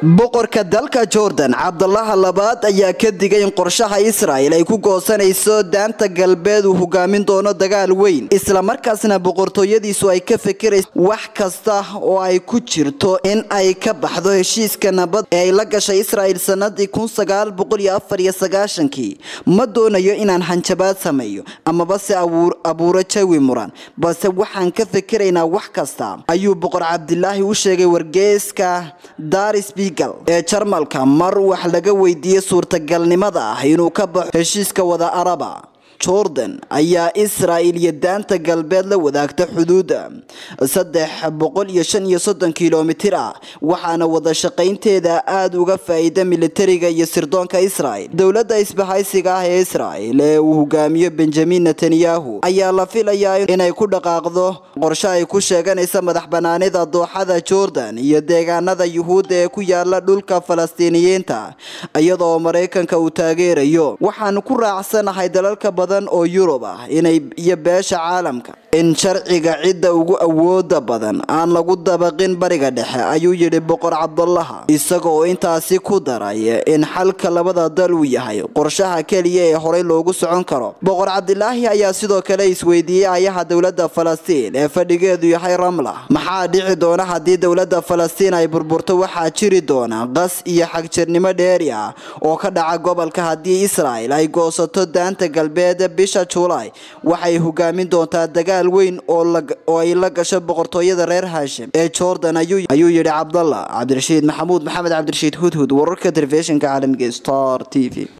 boqorka dalka jordan cabdalaha labaad ayaa ka digay in qorshaha israel ay ku goosanayso daanta galbeed uu hogaamin doono dagaal weyn islamarkaasna boqortooyadiisu ay ka fikirayso wax kasta oo ay ku jirto in ay ka baxdo heshiiska nabad ee ay la gashay israel sanadii kii ma doonayo inaan hanjabaad sameeyo amaba se abuuro jawi muran balse waxaan ka fikiraynaa wax kasta ayuu boqor cabdilaahi u sheegay wargeyska daris ee jarmalka mar wax laga weydiiyey suurtagalnimada ah inuu ka baxo heshiiska wada araba jordan ayaa israel iyo daanta galbeed la wadaagta xuduuda saddex boqol iyo shan iyo soddon kilomitir ah waxaana wada shaqaynteeda aada uga faa-iida militariga iyo sirdoonka israel dowladda isbahaysiga ah ee israel ee uu hogaamiyo benjamin netanyahu ayaa la filayaa inay ku dhaqaaqdo qorshe ay ku sheeganaysa madax banaanida dooxada jordan iyo deegaanada yuhuudda ee ku yaala dhulka falastiiniyiinta iyadoo maraykanka uu taageerayo waxaan ku raacsanahay dalalka badan oo yurub ah inay iyo beesha caalamka in sharciga cidda ugu awooda badan aan lagu dabaqin bariga dhexe ayuu yidhi boqor cabdulaha isagaoo intaasi ku daray in xalka labada dal uu yahay qorshaha keliya ee horey loogu socon karo boqor cabdilaahi ayaa sidoo kale isweydiiyey ayaha dowladda falastiin ee fadhigeedu yahay ramla maxaa dhici doona haddii dowladda falastiin ay burburto waxaa jiri doona qas iyo xagjirnimo dheeri ah oo ka dhaca gobolka haddii israel ay goosato daanta galbeed bisha juulaay waxay hogaamin doontaa dagaal weyn oo ay la gasho boqortooyada reer haashim ee jordan ayuu yidhi cabdalla cabdirashiid maxamuud maxamed cabdirashiid hudhud wararka telefishinka caalamiga star t v